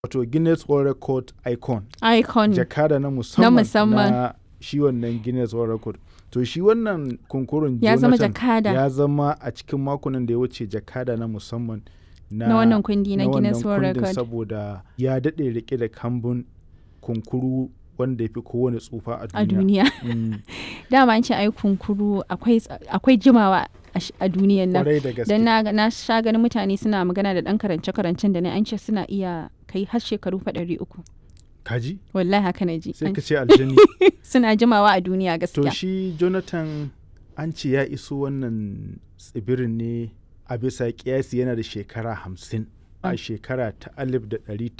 wato Guinness World Record icon icon jakada na musamman musamman. na shi wannan Guinness World Record to shi wannan kunkurun ya zama Jonathan jakada ya zama a cikin makonan da ya wuce jakada na musamman na, na wannan kundi na na wannan Guinness World kundin Record. saboda ya daɗe rike da kambun kunkuru wanda ya fi kowane tsufa a a duniya. duniya Mm, dama an ce ai kunkuru akwai ts- akwai jimawa a sh- a duniyan nan Kwarai da gaske. dan na ga- na sha ganin mutane suna magana da dan karance karancen da ne an ce suna iya kai har shekaru fa ɗari uku Kaji? wallahi haka na ji Sai An- ka ce aljani. suna jimawa a duniya to gaskiya shi Jonathan an ce ya iso wannan tsibirin ne a bisa kiyasi yana da shekara hamsin a shekara ta alif da ɗari